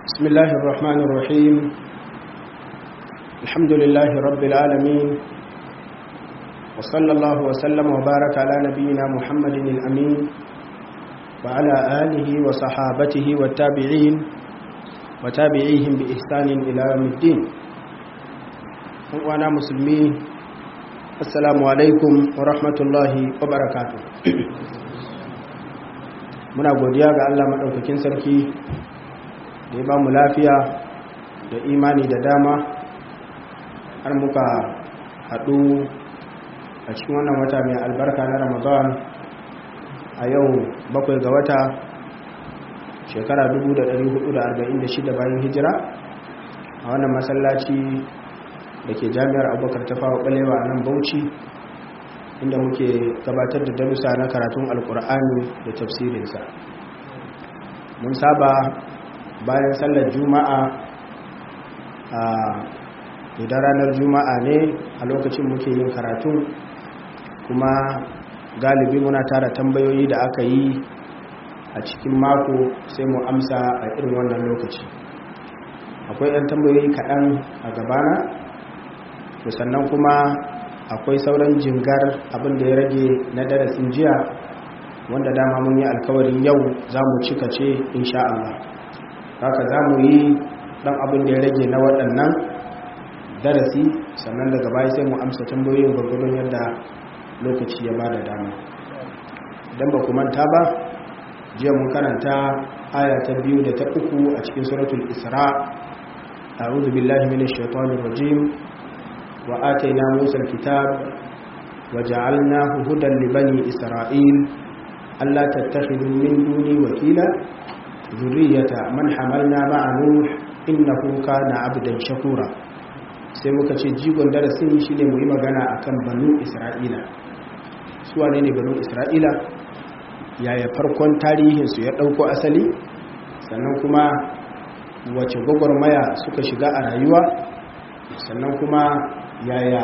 بسم الله الرحمن الرحيم الحمد لله رب العالمين وصلى الله وسلم وبارك على نبينا محمد الأمين وعلى آله وصحابته والتابعين وتابعيهم بإحسان إلى يوم الدين وأنا مسلمين السلام عليكم ورحمة الله وبركاته muna godiya ga Allah maɗaukakin sarki da ya ba mu lafiya da imani da dama har muka haɗu a cikin wannan wata mai albarka na ramadan a yau bakwai ga wata shekara 1446 bayan hijira a wannan masallaci da ke jami'ar abubakar ta fawa ɓalewa a nan bauchi inda muke gabatar da darussa na karatun alkur'ani da tafsirinsa mun saba bayan sallar juma'a a idan ranar juma'a ne a lokacin muke yin karatun kuma galibi muna tara tambayoyi da aka yi a cikin mako sai mu amsa a irin wannan lokaci akwai 'yan tambayoyi kaɗan a gabana to sannan kuma akwai sauran jingar abin da ya rage na darasin jiya wanda dama mun yi alkawarin yau za mu cika ce insha Allah haka za mu yi ɗan abin da ya rage na waɗannan darasi sannan daga baya sai mu amsa tambayoyin gwargwadon yadda lokaci ya ba da dama idan ba ku manta ba jiya mun karanta aya ta biyu da ta uku a cikin suratul isra a'udhu billahi minash shaitanir rajim وآتينا موسى الكتاب وجعلناه هدى لبني إسرائيل ألا تتخذوا من دوني وكيلا ذرية من حملنا مع نوح إنه كان عبدا شكورا sai muka ce jigon darasin shi ne mu yi magana a kan banu isra'ila su wane ne banu isra'ila yaya farkon tarihinsu ya ɗauko asali sannan kuma wace gwagwarmaya suka shiga a rayuwa sannan kuma yaya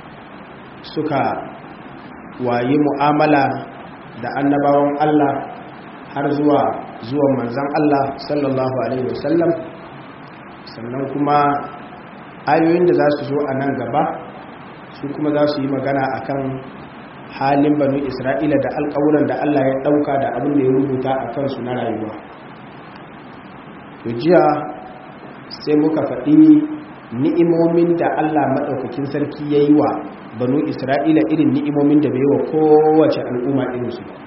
suka wayi mu'amala da annabawan Allah har zuwa zuwan manzan Allah sallallahu alaihi wasallam sannan kuma ayoyin da za su zo a nan gaba su kuma za su yi magana akan halin banu isra'ila da alƙawuran da Allah ya ɗauka da abin da ya rubuta a kansu na rayuwa jiya sai muka faɗi ni'imomin da Allah maɗaukakin sarki ya yi wa banu Isra'ila irin ni'imomin da bai wa kowace al'umma irinsu ba.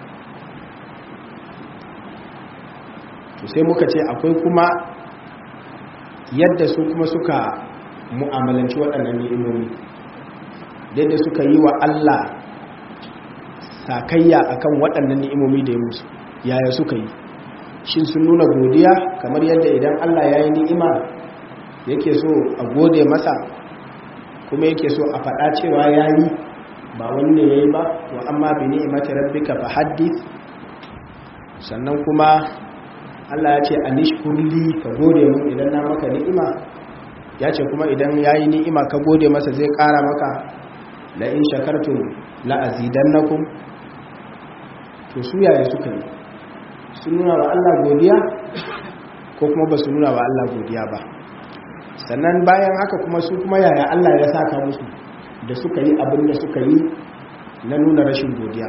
To sai muka ce akwai kuma yadda su kuma suka mu'amalanci waɗannan ni'imomi, yadda suka yi wa Allah sakayya akan waɗannan ni'imomi da ya musu, yaya suka yi. Shin sun nuna godiya kamar yadda idan Allah ya yi ni'ima yake so a gode masa kuma yake so a faɗa cewa ya yi ba wani ne ya yi ba wa amma bi ni'imati rabbika fa haddith sannan kuma Allah ya ce anishkurli ka gode mu idan na maka ni'ima ya ce kuma idan ya yi ni'ima ka gode masa zai ƙara maka la in shakartum la azidannakum to su yaya suka yi sun nuna wa Allah godiya ko kuma ba su nuna wa Allah godiya ba sannan bayan haka kuma su kuma yaya Allah ya saka musu da suka yi abin da suka yi na nuna rashin godiya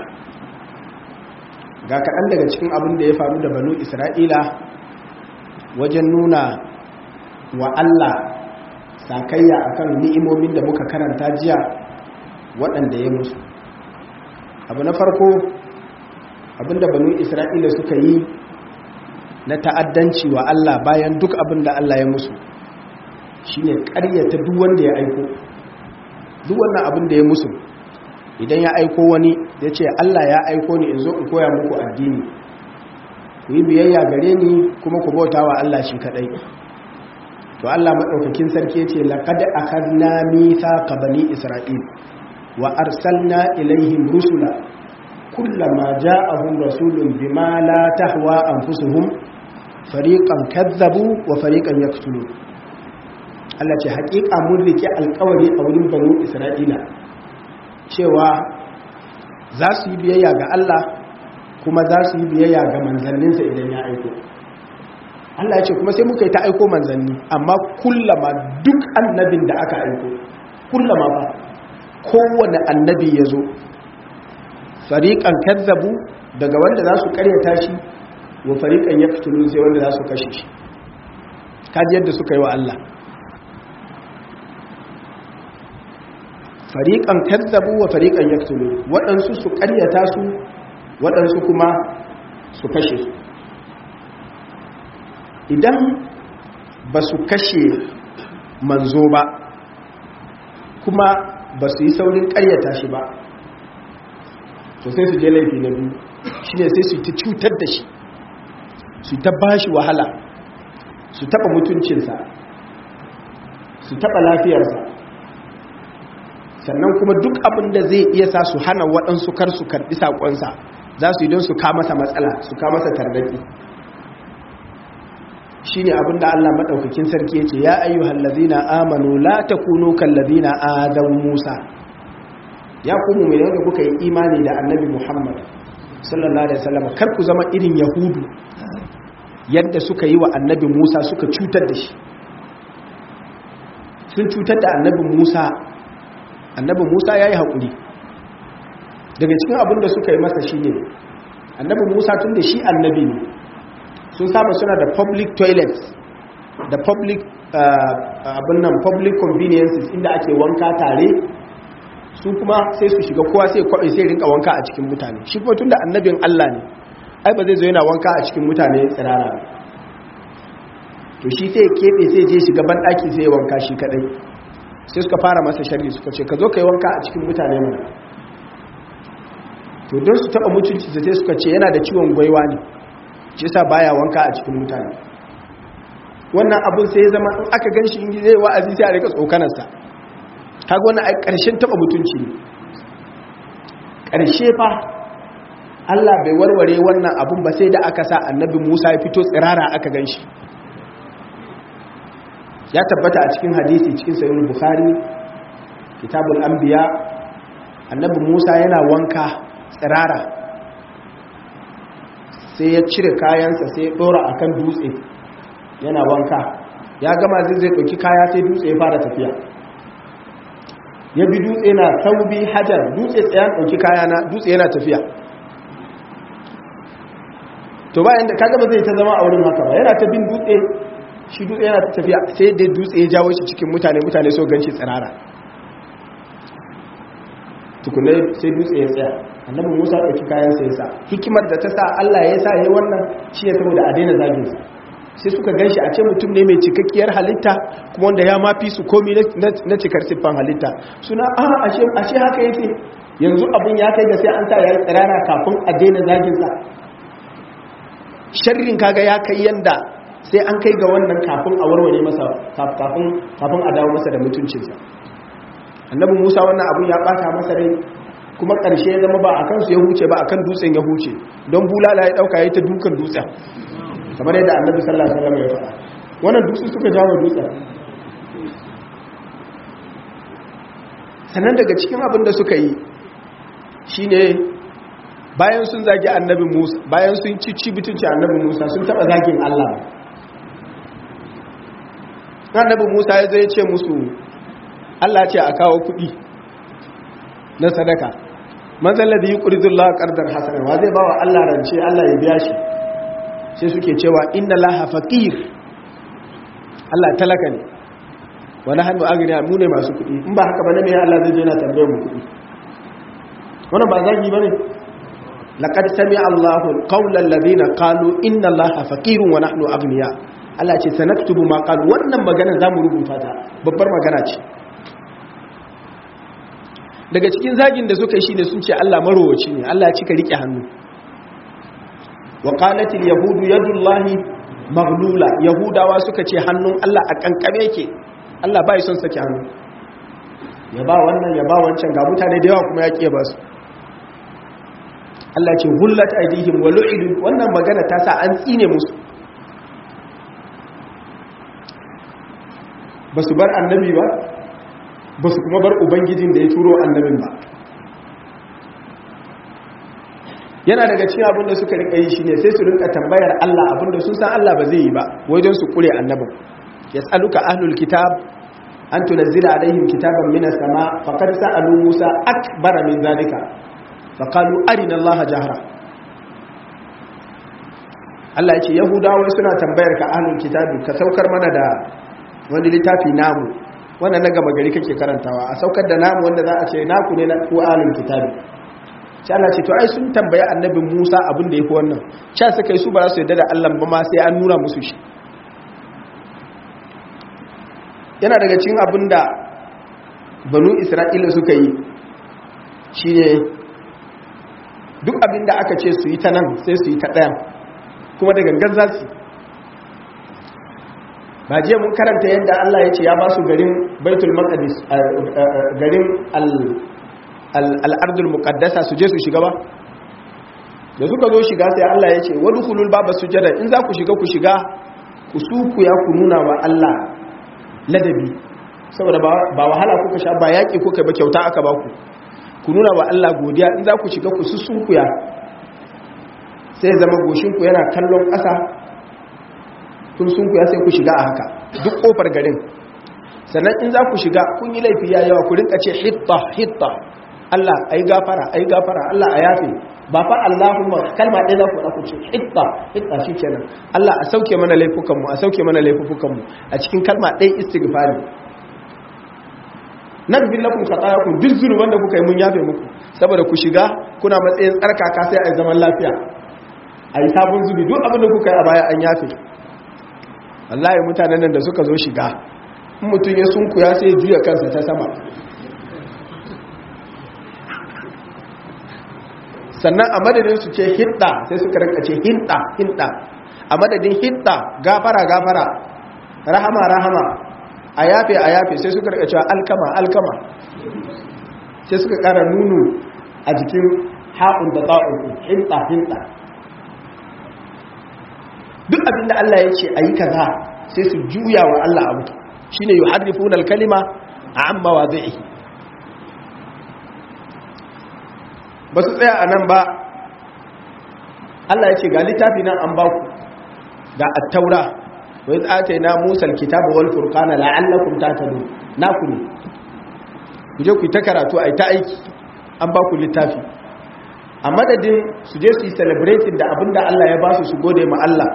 ga kaɗan daga cikin abin da ya faru da banu isra'ila wajen nuna wa Allah sakayya akan ni'imomin da muka karanta jiya waɗanda ya musu abu na farko abin da banu isra'ila suka yi na ta'addanci wa Allah bayan duk abin da Allah ya musu shi ne ƙaryata duk wanda ya aiko duk wannan abin da ya musu idan ya aiko wani ya ce Allah ya aiko ni in zo in koya muku addini ku yi biyayya gare ni kuma ku bauta wa Allah shi kaɗai to Allah maɗaukakin sarki ce laƙad akadna mithaqa bani isra'il wa arsalna ilaihim rusula kullama ja'ahum rasulun bima la tahwa anfusuhum fariqan kadzabu wa fariqan yaqtulun Allah ce haƙiƙa mun rike alƙawari a wurin banu Isra'ila cewa za su yi biyayya ga Allah kuma za su yi biyayya ga manzanninsa idan ya aiko Allah ya ce kuma sai muka yi ta aiko manzanni amma kullama duk annabin da aka aiko kullama ba kowane annabi ya zo fariƙan kazzabu daga wanda za su karyata shi wa fariƙan ya fitulu sai wanda za su kashe shi kaji yadda suka yi wa Allah fariƙan kazzabu wa fariƙan ya fitulu waɗansu su karyata su waɗansu kuma su kashe su idan ba su kashe manzo ba kuma ba su yi saurin karyata shi ba to sai su je laifi na biyu shi ne sai su ta cutar da shi su ta ba shi wahala su taba mutuncinsa su taba lafiyarsa sannan kuma duk abin da zai iya sa su hana waɗansu kar su karɓi saƙonsa za su yi don su masa matsala su masa tarnaki shi ne abin da Allah maɗaukakin sarki ya ce ya ayyuhal lazina amanu la takunu kal lazina adan musa ya kuma mai da kuka yi imani da annabi muhammad sallallahu alaihi wasallam kar ku zama irin yahudu yadda suka yi wa annabi musa suka cutar da shi sun cutar da annabi musa annabi musa ya yi haƙuri daga cikin abin da suka yi masa shi ne annabi musa tun da shi annabi ne sun saba suna da public toilets da public abin nan public conveniences inda ake wanka tare su kuma sai su shiga kowa sai kwaɓe sai rinka wanka a cikin mutane shi kuma tun da annabin Allah ne ai ba zai zo yana wanka a cikin mutane tsirara to shi sai keɓe sai je shiga banɗaki sai wanka shi kaɗai sai suka fara masa sharri suka ce ka zo ka yi wanka a cikin mutane mana to don su taɓa mutunci da sai suka ce yana da ciwon gwaiwa ne shi sa baya wanka a cikin mutane wannan abin sai ya zama in aka gan shi in zai wa'azi sai a rika tsokanarsa kaga wannan ai karshen taba mutunci ne karshe fa Allah bai warware wannan abun ba sai da aka sa annabi Musa ya fito tsirara aka ganshi ya tabbata a cikin hadisi cikin sahih bukhari kitabul anbiya annabi Musa yana wanka tsirara sai ya cire kayansa sai ya dora akan dutse yana wanka ya gama zai zai dauki kaya sai dutse ya fara tafiya ya bi dutse na saubi hajar dutse tsayan ɗauki kayana dutse yana tafiya to bayan da kaga ba zai ta zama a wurin haka ba yana ta bin dutse shi dutse yana ta tafiya sai dai dutse ya jawo shi cikin mutane mutane so ganshi tsirara tukunai sai dutse ya tsaya annabi musa ɗauki kayan sai ya sa hikimar da ta sa allah ya sa ya yi wannan shi ya saboda a daina zaginsa sai suka gan shi a ce mutum ne mai cikakkiyar halitta kuma wanda ya mafi su komi na cikar siffan halitta suna a ashe haka yake yanzu abin ya kai ga sai an sa ya yi tsirara kafin a daina zaginsa sharrin kaga ya kai yanda sai an kai ga wannan kafin a warware masa kafin a dawo masa da mutuncinsa annabi musa wannan abin ya bata masa rai kuma ƙarshe ya zama ba a kansu ya huce ba a kan dutsen ya huce don bulala ya ɗauka ya ta dukan dutsen kamar yadda annabi sallallahu alaihi wasallam ya faɗa wannan dutse suka jawo dutsen sannan daga cikin abin da suka yi shine bayan sun zagi annabi Musa bayan sun ci ci bitunci annabi Musa sun taba zagin Allah annabi Musa ya zai ce musu Allah ce a kawo kuɗi na sadaka man zalladhi yuqridullahu qardan hasana wa zai bawa Allah rance Allah ya biya shi sai suke cewa inna laha faqir Allah talaka ne wa nahnu aghniya mu ne masu kuɗi in ba haka ba ne me Allah zai je na tambayar mu kuɗi wannan ba zagi bane laqad sami'a Allahu qawla alladhina qalu inna Allaha faqirun wa nahnu aghniya Allah ce sanaktubu ma qalu wannan magana zamu rubuta ta babbar magana ce daga cikin zagin da suka yi shine sun ce Allah marowaci ne Allah ya cika rike hannu wa qalatil yahudu yadullahi maghlula yahudawa suka ce hannun Allah a kankame yake Allah bai son sake hannu ya ba wannan ya ba wancan ga mutane da yawa kuma ya kiye ba su Allah ce hullat aidihim wa lu'idu wannan magana ta sa an tsine musu ba su bar annabi ba ba su kuma bar ubangijin da ya turo annabin ba yana daga cikin abin da suka rika yi shine sai su rinka tambayar Allah abin da sun san Allah ba zai yi ba wajen su kure annabin yas'aluka ahlul kitab an tunzila alaihim kitaban minas sama faqad sa'alu Musa akbara min zalika faqalu arina Allah jahra Allah ya ce Yahudawa suna tambayar ka ahlul kitabi ka saukar mana da wani littafi namu wannan na gaba gari kake karantawa a saukar da namu wanda za a ce naku ne na ku ahlul kitabi sai Allah ce to ai sun tambaye annabi Musa abin da yafi wannan cha suka yi su ba za su yarda da Allah ba ma sai an nuna musu shi yana daga cikin abin da banu Isra'ila suka yi shine duk abin da aka ce su yi ta nan sai su yi ta ɗayan kuma da gangan za su ba jiya mun karanta yadda Allah ya ce ya ba su garin baitul maqdis garin al'ardul muqaddasa su je su shiga ba da suka zo shiga sai Allah ya ce wadkhulul baba sujada in za ku shiga ku shiga ku suku ya ku nuna wa Allah ladabi saboda ba wahala kuka sha ba yaki kuka ba kyauta aka ba ku ku nuna wa Allah godiya in za ku shiga ku sussunkuya sai zama goshinku yana kallon ƙasa kun sunkuya sai ku shiga a haka duk ƙofar garin sannan in za ku shiga kun yi laifi ya yawa ku rinka ce hitta hitta Allah ai gafara ai gafara Allah a yafe ba fa Allahumma kalma ɗaya za ku ɗauku ce hitta hitta shi kenan Allah a sauke mana laifukanmu a sauke mana laifukanmu a cikin kalma ɗaya istighfari nan bin lakum khatayakum duk zunuban da kuka yi mun yafe muku saboda ku shiga kuna matsayin tsarkaka sai a zaman lafiya a yi sabon zubi duk abin da kuka yi a baya an yafe wallahi mutanen nan da suka zo shiga in mutum ya sunkuya sai ya juya kansa ta sama sannan a madadin su ce hidda sai suka rinka ce hinda hinda a madadin hidda gafara gafara rahama rahama a yafe a yafe sai suka rika cewa alkama alkama sai suka kara nunu a jikin haƙun da ta'un hinta hinta duk abinda Allah ya ce a yi kaza sai su juya wa Allah abu shi ne yi harrifun alkalima a amma wa zai ba su tsaya a nan ba Allah ya ce ga littafi nan an ba ku ga attaura wai tsace na musal kitabu wal furqana la'allakum tahtadun naku ne ku je ku ta karatu ai ta aiki an ba ku littafi a madadin su je su yi celebrating da abinda Allah ya ba su su gode ma Allah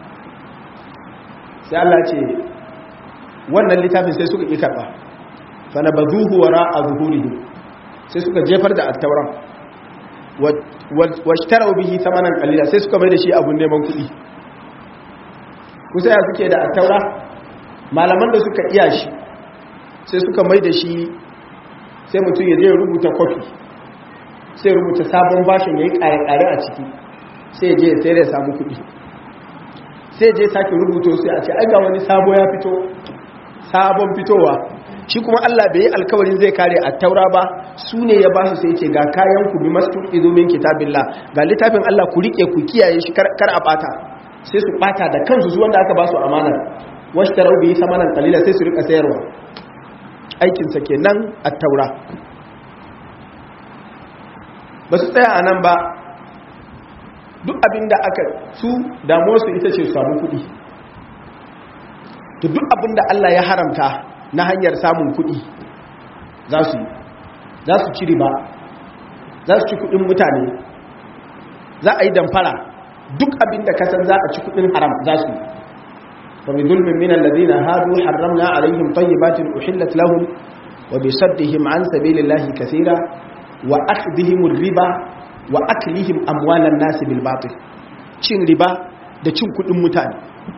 sai Allah ce wannan littafin sai suka ƙi karɓa fa na bazuhu wara a zuhurihim sai suka jefar da attauran washtarau bihi samanan qalila sai suka mai da shi abun neman kuɗi kusa ya suke da attaura malaman da suka iya shi sai suka mai da shi sai mutum ya je rubuta kofi sai rubuta sabon bashin ya yi ƙare-ƙare a ciki sai je sai da ya samu kuɗi sai je sake rubuto sai a ce ai ga wani sabo ya fito sabon fitowa shi kuma Allah bai yi alkawarin zai kare a taura ba su ne ya ba su sai ce ga kayan ku bi masu izumin kitabillah ga littafin Allah ku rike ku kiyaye shi kar a bata sai su bata da kansu su wanda aka ba su amana wasu tarau bi samanan kalila sai su rika sayarwa aikinsa kenan a taura ba su tsaya a nan ba duk abin da aka su damuwarsu ita ce samu kuɗi to duk abin da Allah ya haramta na hanyar samun kuɗi za su za su ci riba za su ci kuɗin mutane za a yi damfara duk abin da kasan za a ci kuɗin haram za su فبظلم من الذين هادوا حرمنا عليهم طيبات أحلت لهم وبصدهم عن سبيل الله كثيرا وأخذهم الربا wa aklihim amwalan nasi bil batil cin riba da cin kudin mutane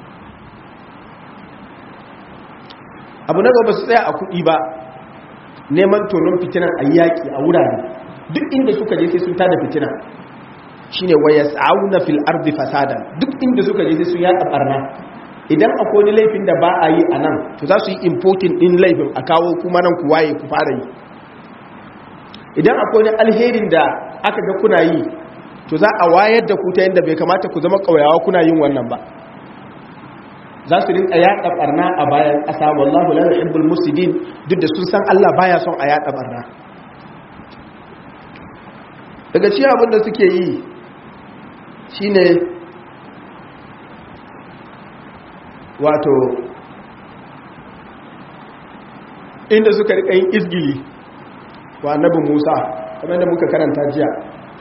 abu na gaba su tsaya a kudi ba neman tonon fitinan ayyaki a wurare duk inda suka je sai sun tada fitina shine wayas'auna fil ardi fasada duk inda suka je sai sun yada barna idan akwai wani laifin da ba a yi a nan to za su yi importing din laifin a kawo kuma nan ku waye ku fara yi idan akwai wani alherin da aka ga kuna yi to za a wayar da ku ta yadda bai kamata ku zama ƙauyawa kuna yin wannan ba za su rinka yaɗa ɓarna a bayan ƙasa wallahu la yuhibbul mufsidin duk da sun san Allah baya son a yaɗa ɓarna daga cikin abin da suke yi shine wato inda suka rika yin izgili wa annabi Musa kamar da muka karanta jiya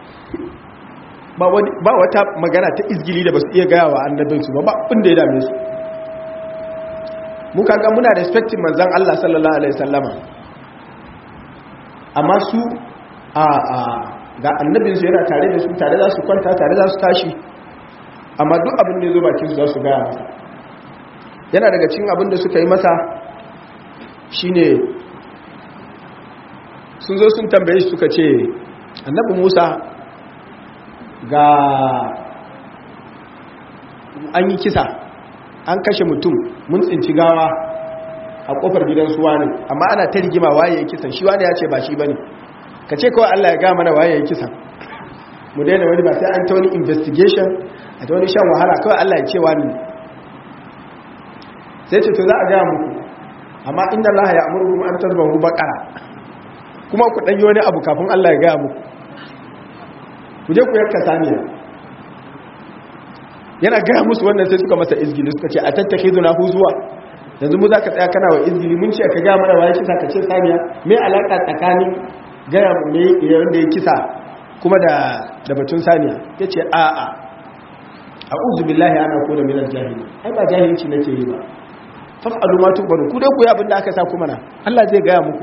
ba wata magana ta izgili da ba su iya gaya wa annabinsu ba ba inda ya dame su muka ga muna respectin manzan Allah sallallahu Alaihi sallama amma su a ga annabinsu yana tare da su tare za su kwanta tare za su tashi amma duk abin da ya zo bakinsu za su gaya masa yana daga cin abin da suka yi masa shine sun zo sun tambaye suka ce annabi musa ga an yi kisa an kashe mutum mun tsinci gawa a kofar gidan suwa ne amma ana ta rigima waye ya kisan shi wani ya ce ba shi ba ne ka ce kawai allah ya ga mana waye ya kisan mu daina wani ba sai an ta wani investigation a ta wani shan wahala kawai allah ya ce wani sai ce to za a gaya muku amma inda allah ya amuru an tarbahu bakara kuma ku ɗanyi wani abu kafin allah ya gaya muku ku je ku yanka saniya yana gaya musu wannan sai suka masa izgili suka ce a tattake zuna huzuwa yanzu mu za ka tsaya kana wa izgili mun ce ka gaya mana waye kisa ka ce saniya me alaƙa tsakanin gaya me wanda ya kisa kuma da da batun saniya ya ce a a a uzu billahi ana ko da milar jahili ai ba jahilci nake yi ba faf'alu ma tubaru ku dai ku yi abin da aka sa kuma na Allah zai gaya muku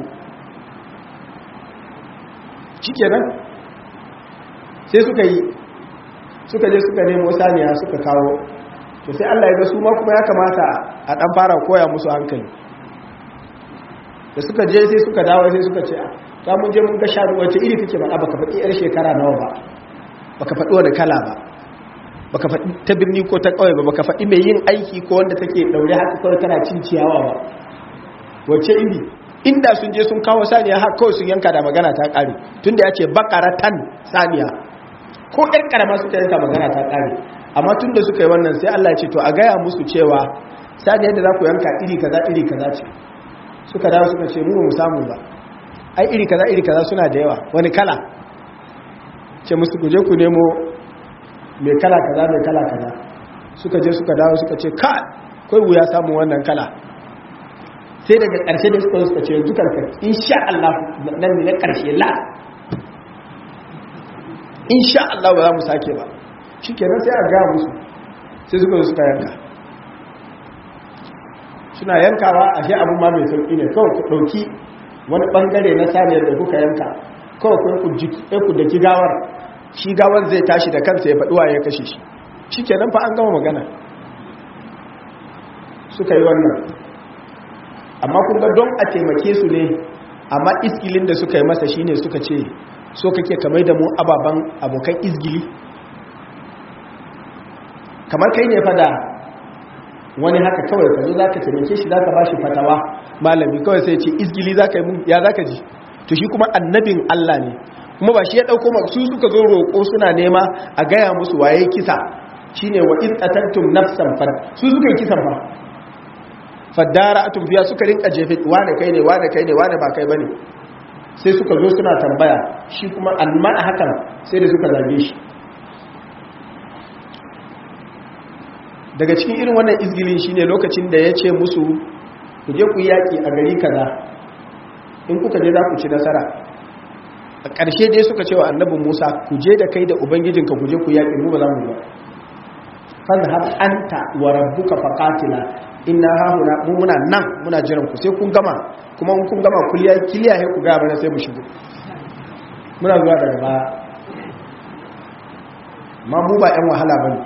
shikenan sai suka yi suka je suka nemo saniya suka kawo to sai Allah ya ga su ma kuma ya kamata a dan fara koya musu hankali da suka je sai suka dawo sai suka ce ta mun je mun ga shanu wace iri kake ba baka faɗi yar shekara nawa ba baka faɗi wani kala ba baka faɗi ta birni ko ta ƙauye ba baka faɗi mai yin aiki ko wanda take daure haka kawai tana cin ciyawa ba wace iri inda sun je sun kawo saniya har kawai sun yanka da magana ta ƙare tunda ya ce bakaratan saniya ko ƴar ƙarama suka yanka magana ta ƙare amma tun da suka yi wannan sai Allah ya ce to a gaya musu cewa sani yadda za ku yanka iri kaza iri kaza ce suka dawo suka ce mu mu samu ba ai iri kaza iri kaza suna da yawa wani kala ce musu ku je ku nemo mai kala kaza mai kala kaza suka je suka dawo suka ce ka kai wuya samu wannan kala sai daga ƙarshe da suka suka ce yanzu karka insha Allah nan ne na ƙarshe la insha Allah ba za mu sake ba shi kenan sai a ga musu sai suka zo suka yanka suna yankawa a shi abin ma mai sauƙi ne kawai ku ɗauki wani ɓangare na saniyar da kuka yanka kawai ku da ki gawar shi gawar zai tashi da kansa ya faɗuwa ya kashe shi shi kenan fa an gama magana suka yi wannan amma kun ga don a taimake su ne amma iskilin da suka yi masa shine suka ce so kake kamar da mu ababen abokan izgili kamar kai ne fada wani haka kawai ka zo za ka taimake shi za ka ba shi fatawa malami kawai sai ce izgili za ka yi mun ya za ka ji to shi kuma annabin Allah ne kuma ba shi ya ɗauko su suka zo roƙo suna nema a gaya musu waye kisa shi ne wa in ƙatattum nafsan fad su suka yi kisan ba faddara a tumfiya suka rinka jefe wane kai ne wane kai ne wane ba kai ba ne sai suka zo suna tambaya shi kuma amma a hakan sai da suka zage shi daga cikin irin wannan izgilin shine lokacin da ya ce musu ku je ku yaƙi a gari kaza in kuka je za ku ci nasara a ƙarshe dai suka ce wa annabin musa ku je da kai da ubangijinka ku je ku yaƙi mu ba za mu ba fazhab anta wa rabbuka faqatila inna hahuna mu muna nan muna jiran ku sai kun gama kuma in kun gama kuliya kiliya sai ku ga bana sai mu shigo muna zuwa daga baya ma mu ba yan wahala bane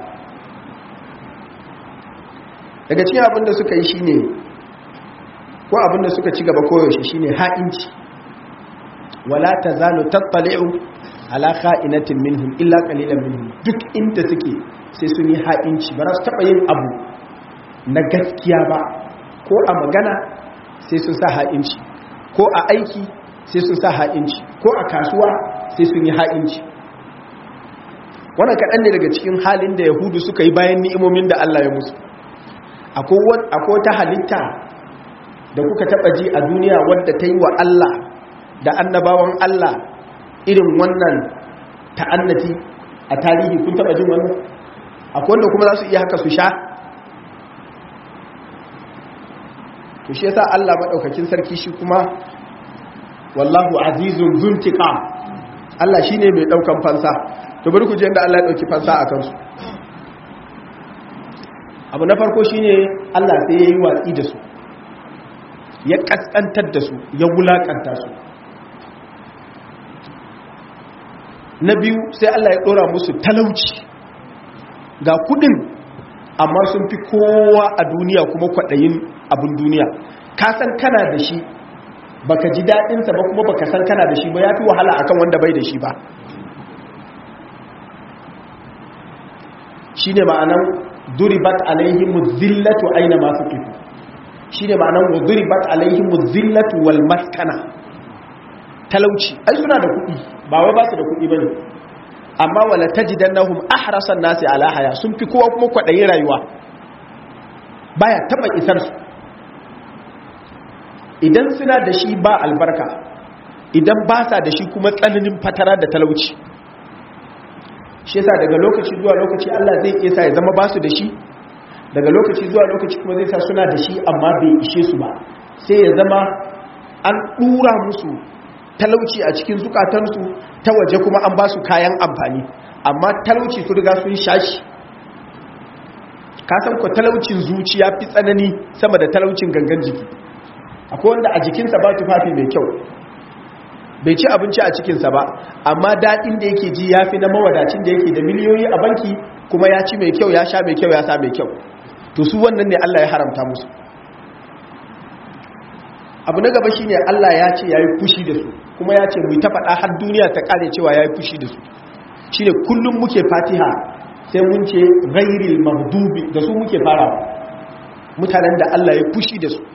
daga cikin abin da suka yi shine ko abin da suka ci gaba koyaushe shine ha'inci wala tazalu tattali'u ala kha'inatin minhum illa qalilan minhum duk inda suke sai sun yi ha'inci ba za su taba yin abu na gaskiya ba ko a magana sai sun sa ha'inci ko a aiki sai sun sa ha'inci ko a kasuwa sai sun yi ha'inci wannan kaɗan ne daga cikin halin da yahudu suka yi bayan ni'imomin da Allah ya musu akwai wata halitta da kuka taɓa ji a duniya wadda ta yi wa Allah da annabawan Allah irin wannan ta'annati a tarihi kun taba jin wannan akwai wanda kuma za su iya haka su sha to shi yasa Allah madaukakin sarki shi kuma wallahu azizun zuntiqam Allah shine mai daukan fansa to bari ku je inda Allah ya dauki fansa a kansu abu na farko shine Allah sai yayi watsi da su ya kaskantar da su ya wulakanta su na biyu sai Allah ya dora musu talauci ga kudin amma sun fi kowa a duniya kuma kwaɗayin abin duniya ka san kana da shi baka ji daɗinsa ba kuma baka san kana da shi ba ya fi wahala akan wanda bai da shi ba shi ne ma'anan duribat alaihimu zillatu aina masu kifu shi ne ma'anan duribat alaihimu zillatu wal maskana talauci ai suna da kuɗi ba wai ba su da kuɗi ba ne amma wala tajidannahum ahrasan nasi ala haya sun fi kowa kuma kwaɗayin rayuwa baya taɓa isar su idan suna da shi ba albarka idan ba sa da shi kuma tsananin fatara da talauci shi yasa daga lokaci zuwa lokaci Allah zai iya sa ya zama ba su da shi daga lokaci zuwa lokaci kuma zai sa suna da shi amma bai ishe su ba sai ya zama an ɗura musu talauci a cikin zukatansu ta waje kuma an ba su kayan amfani amma talauci su riga sun shashi kasan ku talaucin zuciya fi tsanani sama da talaucin gangan jiki akwai wanda a jikinsa ba tufafi mai kyau bai ci abinci a cikinsa ba amma daɗin da yake ji ya fi na mawadacin da yake da miliyoyi a banki kuma ya ci mai kyau ya sha mai kyau ya sa mai kyau to su wannan ne Allah ya haramta musu abu na gaba shine Allah ya ce yayi fushi da su kuma ya ce mu ta faɗa har duniya ta kare cewa yayi fushi da su shine kullum muke Fatiha sai mun ce ghairil maghdubi da su muke farawa mutanen da Allah ya fushi da su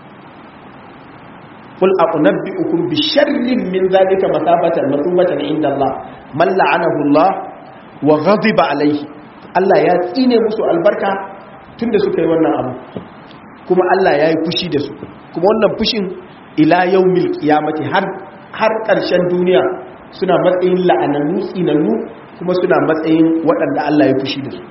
قل أنبئكم بشر من ذلك مثابة مثوبة عند الله من لعنه الله وغضب عليه Allah ya tsine musu albarka tunda suka yi wannan abu kuma Allah ya yi fushi da su kuma wannan fushin ila yaumil qiyamati har har ƙarshen duniya suna matsayin la'anannu tsinannu kuma suna matsayin waɗanda Allah ya fushi da su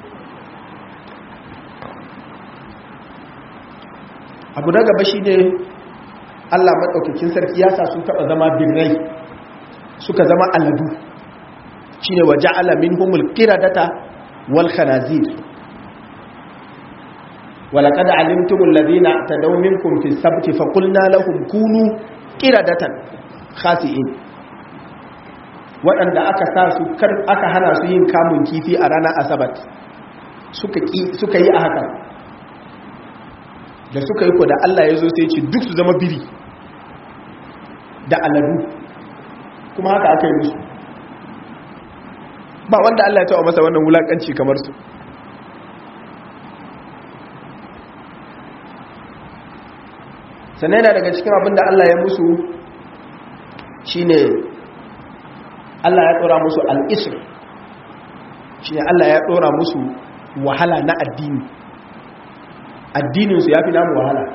abu na gaba shine Allah maɗaukakin sarki ya sa sun taɓa zama birrai suka zama aladu shi ne wa ja'ala min humul kiradata wal khanazir walaƙada alimtumul ladina ta daumin kumfi sabti faƙulna lahum kunu kiradatan khasi'in waɗanda aka sa su aka hana su yin kamun kifi a ranar asabat suka yi a haka da suka yi ko da Allah ya zo sai ce duk su zama biri da aladu kuma haka aka yi musu ba wanda Allah ya taɓa masa wannan wulaƙanci kamar su sannan yana daga cikin abinda Allah ya musu shine Allah ya ɗora musu al'isr shine Allah ya ɗora musu wahala na addini addininsu ya fi namu wahala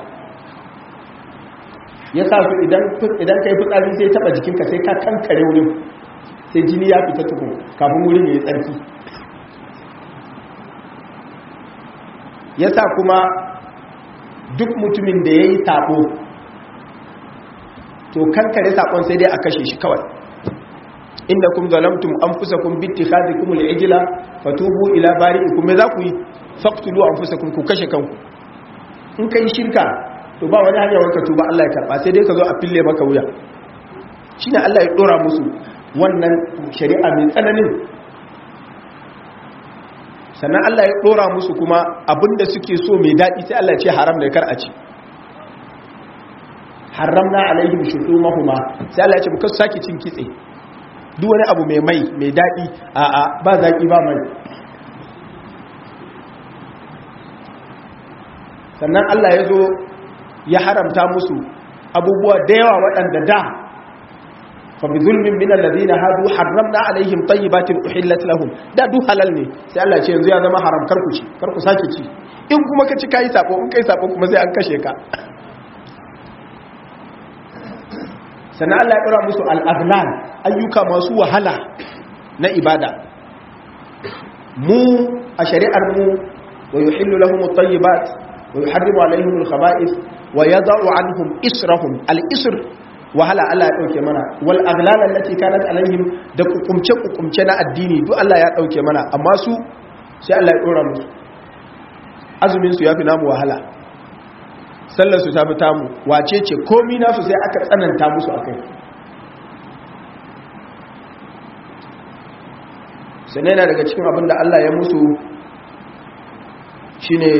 ya sa su idan ka yi fitsari sai taba jikinka sai ka kankare wurin sai jini ya fita tuku kafin wurin ya yi tsarki ya sa kuma duk mutumin da ya yi taɓo to kankare saƙon sai dai a kashe shi kawai inda kun zalamtum an fusa kun bitti hazi kuma al'ijila fatubu ila bari kuma za ku yi faktulu an fusa kun ku kashe kanku in ka yi shirka to ba wani hanyar wanka tuba Allah ya karba sai dai ka zo a fille maka wuya shine Allah ya dora musu wannan shari'a mai tsananin sannan Allah ya dora musu kuma abinda suke so mai daɗi sai Allah ya ce haram da kar a ci haramna alaihim shuhumahuma sai Allah ya ce muka saki cin kitse duk wani abu mai mai mai daɗi a a ba zaki ba mai sannan Allah ya zo ya haramta musu abubuwa da yawa waɗanda da fa bi zulmin min alladhina hadu harramna alaihim tayyibatin uhillat lahum da du halal ne sai Allah ce yanzu ya zama haram karku ci karku sake ci in kuma ka ci kai sabo in kai sabo kuma sai an kashe ka sannan Allah ya dora musu al-aghlal ayyuka masu wahala na ibada mu a shari'ar mu wa yuhillu lahum at-tayyibat wa yuharrimu alaihim al-khaba'ith wa yada'u anhum israhum al-isr wahala Allah ya dauke mana wal aghlal allati kanat alaihim da kukumce kukumce na addini duk Allah ya dauke mana amma su sai Allah ya dora musu azumin su yafi namu wahala sallar su tafi tamu wace ce komi nasu sai aka tsananta musu akai sannan yana daga cikin abin da Allah ya musu shine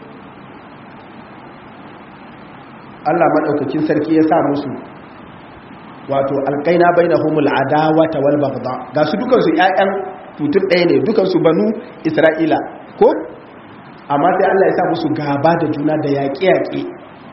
Allah maɗaukakin sarki ya sa musu wato alƙaina bai na humul adawa ta wal bagda ga su dukansu ‘ya'yan mutum ɗaya ne dukansu banu isra'ila ko amma sai Allah ya sa musu gaba da juna da yaƙe-yaƙe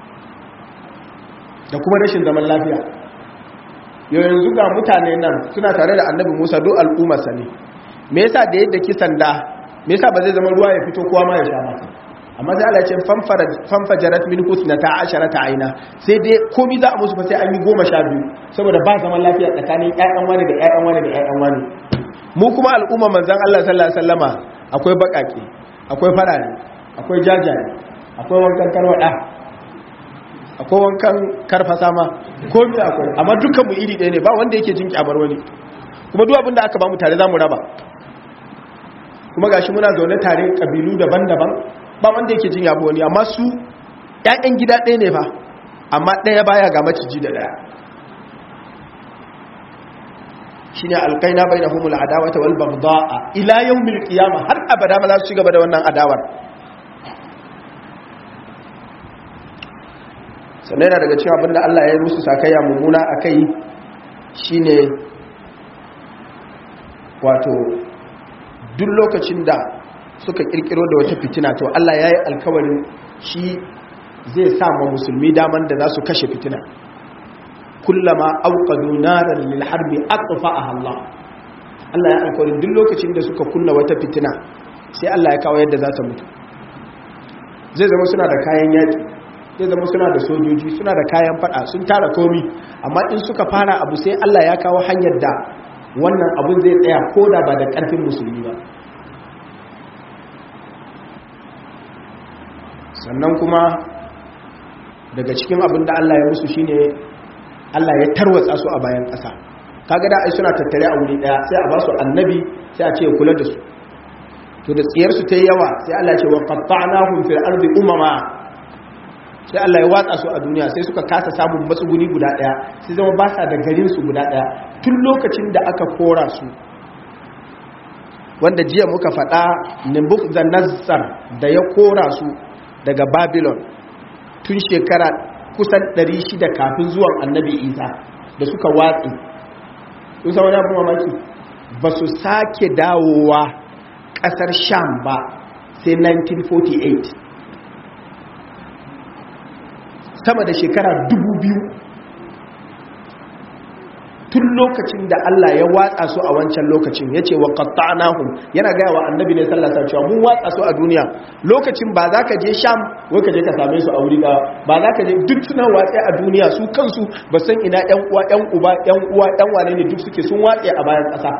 da kuma rashin zaman lafiya yanzu ga mutane nan suna tare da annabi musa duk al'ummarsa ne me yasa da yadda kisan da me yasa ba zai zama ruwa ya fito kowa ma ya sha ba amma sai Allah ya ce fanfajarat min husnata asharata aina sai dai komai za a musu fa sai an yi goma sha biyu saboda ba zaman lafiya tsakanin ƴaƴan wani da ƴaƴan wani da ƴaƴan wani mu kuma al'umma manzon Allah sallallahu alaihi wasallama akwai bakake akwai farare akwai jajaye akwai wankan tarwada akwai wankan karfasa ma komai akwai amma dukkan mu iri ɗaya ne ba wanda yake jin kyamar wani kuma duk abin da aka ba mu tare za mu raba kuma gashi muna zaune tare kabilu daban-daban ba wanda yake jin yabo wani amma su ƴaƴan gida ɗaya ne fa amma ɗaya baya ga maciji da ɗaya shine alqaina bainahumul adawata wal bagdaa ila yawmil qiyamah har abada ba za su ci gaba da wannan adawar sannan yana daga cikin abinda Allah ya yi musu sakayya mummuna akai shine wato duk lokacin da suka kirkiro da wata fitina to Allah ya yi alkawarin shi zai sa ma musulmi daman da za su kashe fitina kullama auqadu naran lil harbi aqfa'aha Allah Allah ya alkawarin duk lokacin da suka kunna wata fitina sai Allah ya kawo yadda za ta mutu zai zama suna da kayan yaki zai zama suna da sojoji suna da kayan fada sun tara komi amma in suka fara abu sai Allah ya kawo hanyar da wannan abun zai tsaya ko da ba da ƙarfin musulmi ba sannan kuma daga cikin abin da Allah ya musu shine Allah ya tarwatsa su a bayan ƙasa kaga da ai suna tattare a wuri daya sai a ba su annabi sai a ce ya kula da su to da tsiyar su tayi yawa sai Allah ya ce wa qatta'nahum fil ardi umama sai Allah ya watsa su a duniya sai suka kasa samun matsuguni guda daya sai zama ba sa da garin su guda daya tun lokacin da aka kora su wanda jiya muka faɗa Nebuchadnezzar da ya kora su daga Babylon tun shekara kusan 600 kafin zuwan Annabi Isa da suka watsi sun san wani abu mamaki ba su sake dawowa ƙasar Sham ba sai 1948 sama da shekara dubu biyu tun lokacin da Allah ya watsa su a wancan lokacin ya ce wa qatta'nahum yana gaya wa annabi ne sallallahu alaihi wasallam mun watsa su a duniya lokacin ba za ka je sham wai ka je ka same su a wuri ba ba za ka je duk suna watsa a duniya su kansu ba san ina ƴan uwa ƴan uba ƴan uwa ƴan wane ne duk suke sun watsa a bayan ƙasa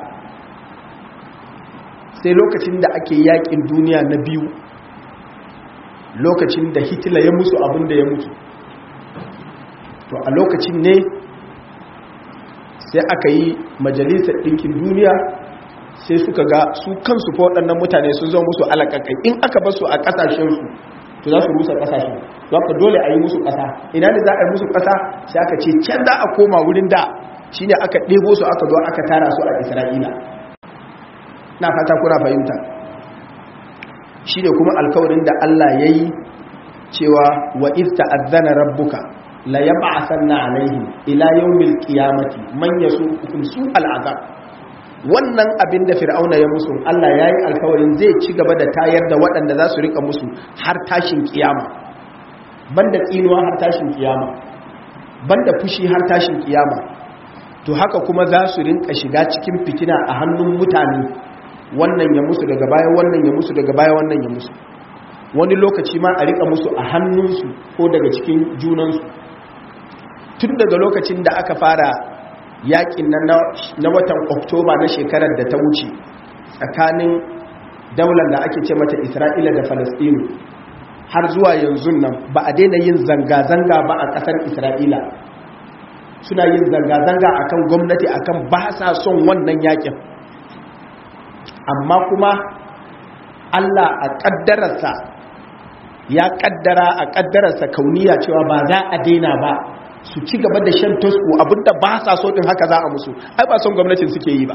sai lokacin da ake yakin duniya na biyu lokacin da Hitler ya musu abin da ya mutu to a lokacin ne sai aka yi majalisar ɗinkin duniya sai suka ga su kansu fa waɗannan mutane sun zo musu alaƙaƙai in aka basu a ƙasashensu to za su rusa ƙasashen za ka dole a yi musu ƙasa ina ne za a yi musu ƙasa sai aka ce can za a koma wurin da shi ne aka ɗebo su aka zo aka tara su a isra'ila na fata kuna fahimta shi ne kuma alkawarin da allah ya yi cewa wa ista azana rabbuka la yab'athanna alaihim ila yawmil qiyamati man yasuquhum su'al azab wannan abin da fir'auna ya musu Allah yayi alkawarin zai ci gaba da tayar da waɗanda za su rika musu har tashin kiyama banda tsinuwa har tashin kiyama banda fushi har tashin kiyama to haka kuma za su rinka shiga cikin fitina a hannun mutane wannan ya musu daga baya wannan ya musu daga baya wannan ya musu wani lokaci ma a rika musu a hannunsu ko daga cikin junansu tun daga lokacin da aka fara yakin na watan oktoba na shekarar da ta wuce tsakanin daular da ake ce mata isra'ila da falastinu har zuwa yanzu nan ba a daina yin zanga-zanga ba a ƙasar isra'ila suna yin zanga-zanga akan gwamnati akan ba sa son wannan yakin amma kuma allah a ƙaddararsa ya ƙaddara a ƙaddararsa kauniya cewa ba za a daina ba su ci gaba da shan tosko abinda ba sa so din haka za a musu ai ba son gwamnatin suke yi ba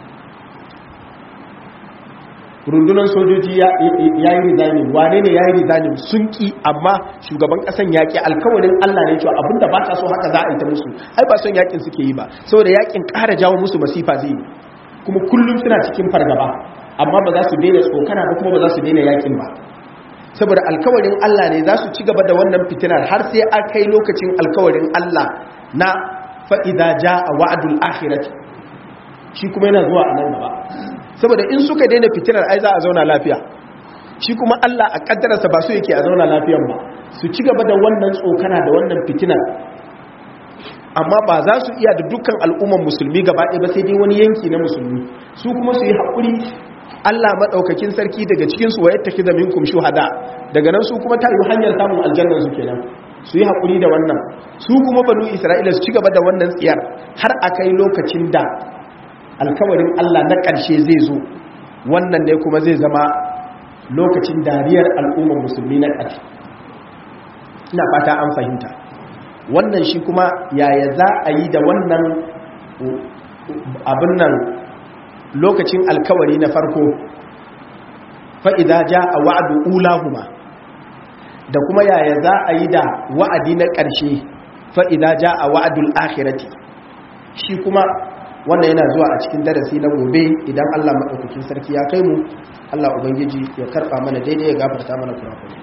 rundunar sojoji ya yi rizanin wane ne ya yi rizanin sun ki amma shugaban kasan yaƙi alkawarin allah ne cewa abinda ba sa so haka za a yi ta musu ai ba son yaƙin suke yi ba saboda yaƙin ƙara jawo musu masifa zai yi kuma kullum suna cikin fargaba amma ba za su daina tsokana ba kuma ba za su daina yaƙin ba saboda alkawarin Allah ne za su ci gaba da wannan fitinar har sai a kai lokacin alkawarin Allah na fa'iza ja a wa'adul akhirati shi kuma yana zuwa a nan gaba saboda in suka daina fitinar ai za a zauna lafiya shi kuma Allah a kaddararsa ba su yake a zauna lafiyan ba su ci gaba da wannan tsokana da wannan fitinar amma ba za su iya da dukkan al'umman musulmi gaba ɗaya ba sai dai wani yanki na musulmi su kuma su yi haƙuri Allah maɗaukakin sarki daga cikinsu wa yadda kiza minkum shuhada daga nan su kuma ta yi hanyar samun aljannar su kenan su yi haƙuri da wannan su kuma banu isra'ila su ci gaba da wannan tsiyar har a kai lokacin da alkawarin Allah na ƙarshe zai zo wannan ne kuma zai zama lokacin dariyar al'ummar musulmi na ƙarshe ina fata an fahimta wannan shi kuma yaya za a yi da wannan abin nan lokacin alkawari na farko fa'iza ja a wa'adu ulahuma da kuma yaya za a yi da wa'adi na ƙarshe fa'iza ja a wa'adul akhirati shi kuma wannan yana zuwa a cikin darasi na gobe idan Allah maɗaukakin sarki ya kai mu Allah Ubangiji ya karɓa mana daidai ya gafarta mana kurakuri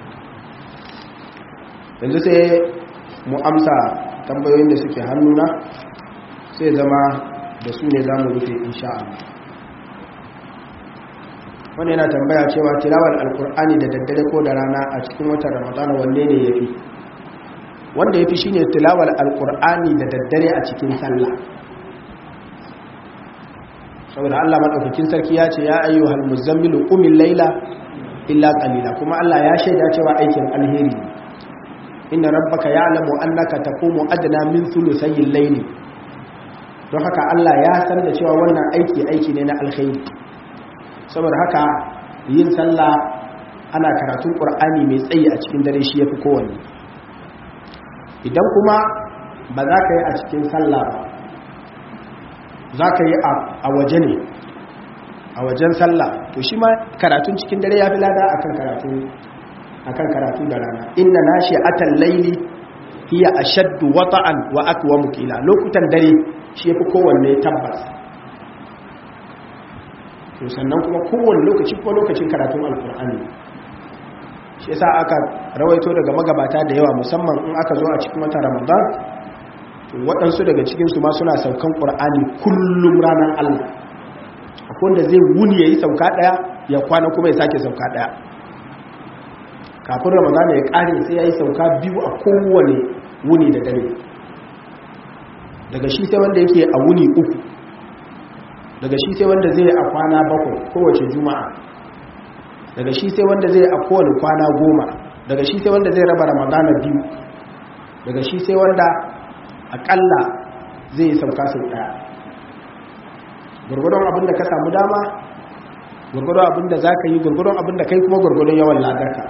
yanzu sai mu amsa tambayoyin da suke hannuna sai zama da su ne za mu rufe insha Allah wani yana tambaya cewa tilawar alkur'ani da daddare ko da rana a cikin watan ramadana wanne ne ya fi wanda ya fi shi ne tilawar alkur'ani da daddare a cikin sallah saboda Allah maɗaukakin sarki ya ce ya ayyuhal muzammilu qumil laila illa qalila kuma Allah ya shaida cewa aikin alheri inna rabbaka ya'lamu annaka taqumu adna min thuluthayil layli don haka Allah ya san da cewa wannan aiki aiki ne na alkhairi saboda haka yin sallah ana karatun qur'ani mai tsayi a cikin dare shi yafi kowanne idan kuma ba za ka yi a cikin sallah ba za ka yi a waje ne a wajen sallah to shi ma karatun cikin dare ya fi lada akan karatu akan karatu da rana inna nashi atal laili hiya ashaddu wata'an wa aqwamu qila lokutan dare shi yafi kowanne tabbas to sannan kuma kowanne lokaci ko lokacin karatun alqur'ani shi yasa aka rawaito daga magabata da yawa musamman in aka zo a cikin wata ramadan waɗansu daga cikinsu ma suna saukan ƙur'ani kullum ranar allah akwai wanda zai wuni ya yi sauka ɗaya ya kwana kuma ya sake sauka ɗaya kafin ramadana ya ƙare sai ya yi sauka biyu a kowane wuni da dare daga shi sai wanda yake a wuni uku daga shi sai wanda zai a kwana bakwai kowace juma'a daga shi sai wanda zai a kowane kwana goma daga shi sai wanda zai raba ramadana biyu daga shi sai wanda akalla zai yi sauka sau daya gurgudun abin da ka samu dama gurgudun abin da za ka yi gurgudun abin da kai kuma gurgudun yawan ladarka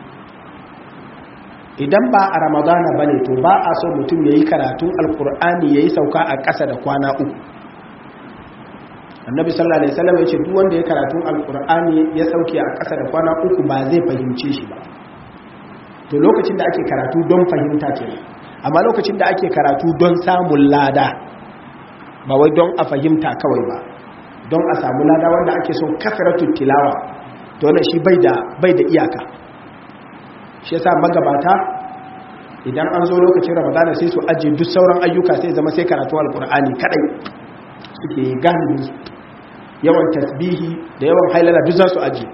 idan ba a ramadana ba ne to ba a so mutum ya yi karatun alkur'ani ya yi sauka a ƙasa da kwana uku annabi sallallahu alaihi wasallam ya ce duk wanda ya karatun alkur'ani ya sauke a ƙasa da kwana uku ba zai fahimce shi ba to lokacin da ake karatu don fahimta kenan amma lokacin da ake karatu don samun lada ba wai don a fahimta kawai ba don a samu lada wanda ake son kasaratu tilawa to wannan shi bai da bai da iyaka shi yasa magabata idan an zo lokacin ramadana sai su aje duk sauran ayyuka sai zama sai karatu alkur'ani kadai suke gani yawan tasbihi da yawan hailala duk za su aje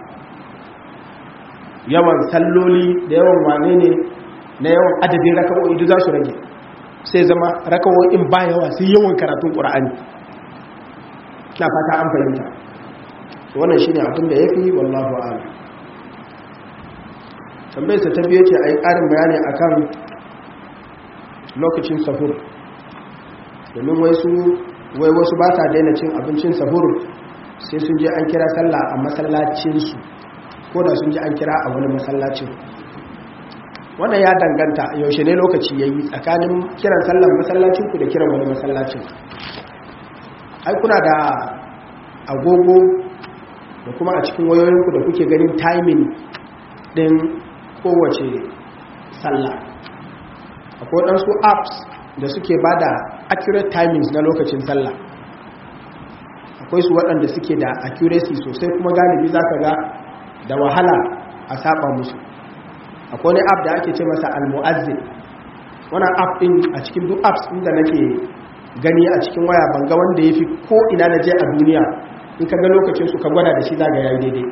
yawan salloli da yawan wane ne na yawan adadin raka'o'i duk za su rage sai zama raka'o'in ba yawa sai yawan karatun ƙura'ani na fata an fahimta wannan shi ne abin da ya fi wallahu ala tambayarsa ta biyu ce a yi ƙarin bayani a kan lokacin sahur domin wai wasu ba sa daina cin abincin sahur sai sun je an kira sallah a masallacinsu ko da sun je an kira a wani masallacin wannan ya danganta yaushe ne lokaci ya yi tsakanin kiran sallar masallacinku da kiran wani masallacin ai kuna da agogo da kuma a cikin wayoyinku da kuke ganin timing din kowace sallah akwai waɗansu apps da suke ba da accurate timings na lokacin sallah akwai su waɗanda suke da accuracy sosai kuma galibi za ka ga da wahala a saba musu akwai wani app da ake ce masa al-mu'azzin wannan app din a cikin duk apps din da nake gani a cikin waya banga wanda yafi ko ina na je a duniya in ka ga lokacin su ka gwada da shi zaga yayi daidai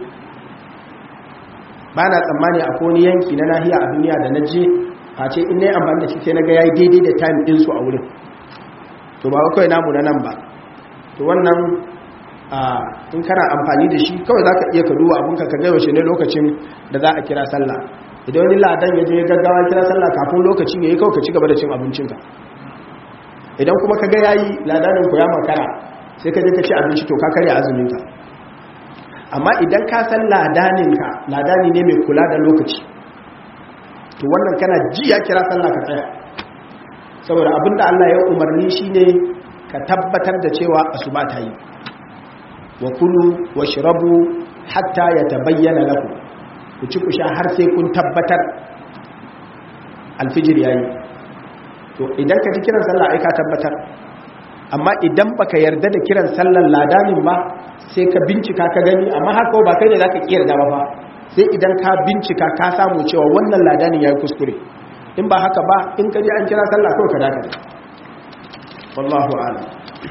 ba na tsammani a wani yanki na nahiya a duniya da na je face in nayi amfani da shi sai na ga yayi daidai da time din su a wurin to ba kawai namu na nan ba to wannan in kana amfani da shi kawai za ka iya ka duba abinka ka gaiwa shi ne lokacin da za a kira sallah idan wani ladan ya je gaggawa kira sallah kafin lokacin ya yi kawai ka ci gaba da cin abincinka idan kuma ka ga yayi ladanin ku ya makara sai ka je ka ci abinci to ka karya azuminka amma idan ka san ladaninka ladani ne mai kula da lokaci to wannan kana ji ya kira sallah ka tsaya saboda abinda Allah ya umarni shine ka tabbatar da cewa asuba ta yi wa kulu wa shirabu hatta ya tabayyana lakum ku ci ku sha har sai kun tabbatar alfijir yayi to idan ka ji kiran sallah ai ka tabbatar amma idan baka yarda da kiran sallar ladanin ba sai ka bincika ka gani amma haka ba kai ne zaka kiyar da ba sai idan ka bincika ka samu cewa wannan ladanin yayi kuskure in ba haka ba in ka ji an kira sallah kawai ka dakata wallahu a'lam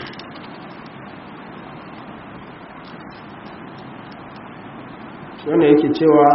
wanda yake cewa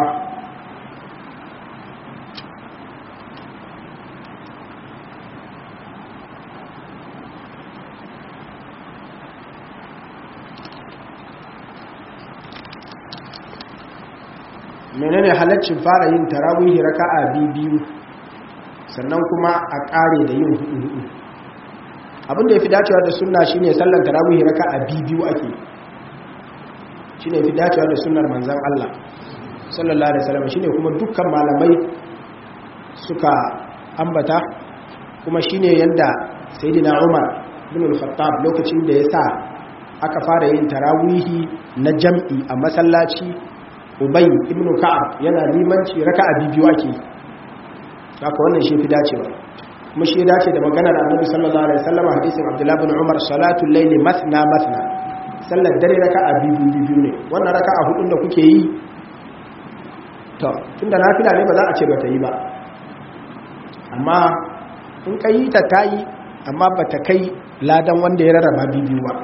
menene halaccin fara yin tarawihi raka'a biyu sannan kuma a kare da yin hudu hudu abinda ya fi dacewa da sunna shine sallan tarawihi raka'a biyu ake shine fi dacewa da sunnar manzon Allah sallallahu alaihi wasallam shine kuma dukkan malamai suka ambata kuma shine yanda sayyidina Umar bin al-Khattab lokacin da ya sa aka fara yin tarawihi na jam'i a masallaci Ubay ibn Ka'ab yana limanci raka'a biyu ake haka wannan shi fi dacewa kuma shi dace da maganar Annabi sallallahu alaihi wasallam hadisin Abdullah bin Umar salatul layli mathna mathna sallar dare raka'a biyu biyu ne wannan raka'a hudun da kuke yi to tunda nafila ne ba za a ce ba ta yi ba amma in ka yi ta ta yi amma ba ta kai ladan wanda ya rarraba biyu ba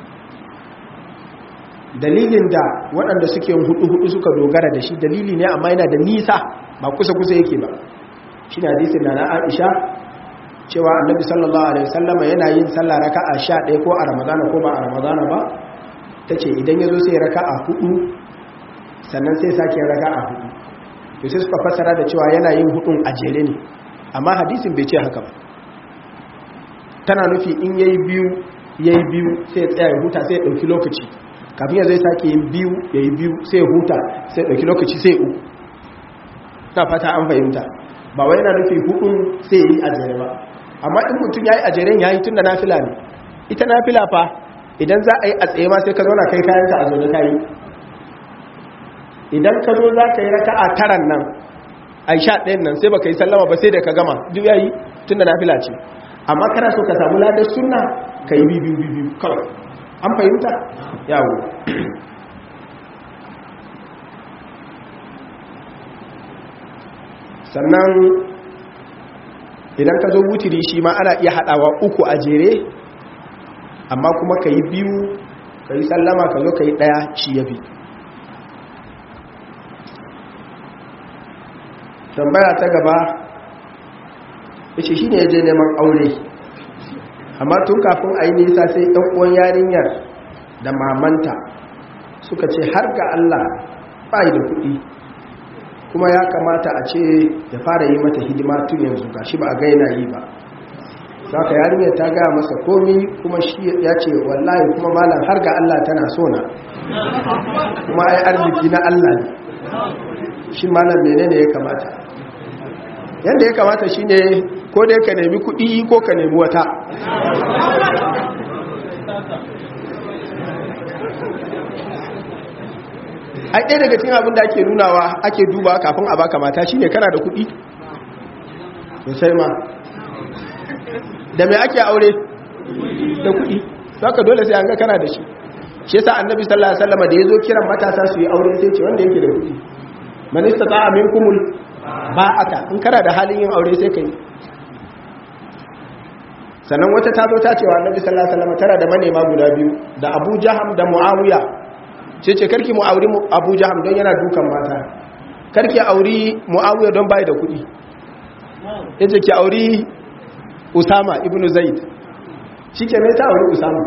dalilin da waɗanda suke hudu-hudu suka dogara da shi dalili ne amma yana da nisa ba kusa-kusa yake ba shi na hadisin na na aisha cewa annabi sallallahu alaihi wasallama yana yin sallah raka'a sha ɗaya ko a ramadana ko ba a ramadana ba ta ce idan ya zo sai raka'a hudu sannan sai sake raka'a hudu to sai suka fassara da cewa yana yin hudun a jere ne amma hadisin bai ce haka ba tana nufi in yayi biyu yayi biyu sai ya tsaya ya huta sai ya dauki lokaci kafin ya zai sake yin biyu yayi biyu sai ya huta sai ya dauki lokaci sai ya uku ta fata an fahimta ba wai yana nufi hudun sai ya yi a jere ba amma in mutum yayi a jeren yayi tunda nafila ne ita nafila fa idan za a yi a tsaye ma sai ka zauna kai kayanka a zaune kayi idan ka zo za ka yi raka a taran nan a sha ɗayan nan sai ba ka yi sallama ba sai da ka gama duk yayi tun da na fila ce amma kana so ka samu ladar suna ka yi biyu biyu kawai an fahimta yawo sannan idan ka zo wutiri shi ma ana iya haɗawa uku a jere amma kuma ka yi biyu ka yi sallama ka zo ka yi ɗaya shi ya fi tambaya ta gaba yace shi ne ya je neman aure amma tun kafin a yi nisa sai ɗan uwan yarinyar da mamanta suka ce har ga Allah bai da kuɗi kuma ya kamata a ce ya fara yi mata hidima tun yanzu ga shi ba a gaina yi ba saka yarinyar ta gaya masa komi kuma shi ya ce wallahi kuma malam har ga Allah tana so na kuma ai arziki na Allah ne shi malam menene ya kamata yadda ya kamata shi ne ko dai ka nemi kuɗi ko ka nemi wata ai ɗaya daga cikin abin da ake nunawa ake duba kafin a baka mata shine kana da kuɗi sosai ma da mai ake aure da kuɗi saka dole sai an ga kana da shi shi yasa annabi sallallahu alaihi wasallam da yazo kiran matasa su yi aure sai ce wanda yake da kuɗi man istata'a minkumul ba'ata in kana da halin yin aure sai kai sannan wata ta zo ta ce wa annabi sallallahu alaihi wasallam tana da manema guda biyu da Abu Jaham da Muawiya ce ce karki mu auri Abu Jaham don yana dukan mata karki auri Muawiya don bai da kuɗi yace ki auri Usama ibn Zaid shike ne ta auri Usama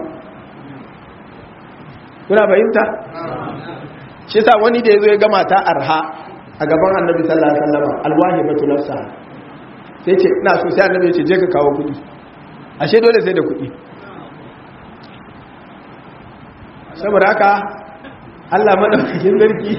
kuna fahimta shi sa wani da yazo ya ga mata arha a gaban Annabi sallallahu alaihi wasallam alwahibatu nafsa sai ce ina so sai Annabi ya ce je ka kawo kuɗi ashe dole sai da kuɗi saboda haka Allah maɗaukakin sarki